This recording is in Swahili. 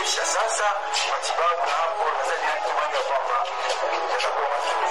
kisha sasa matibabu na hapo nadhani kimanga kwamba yatakuwa mazuri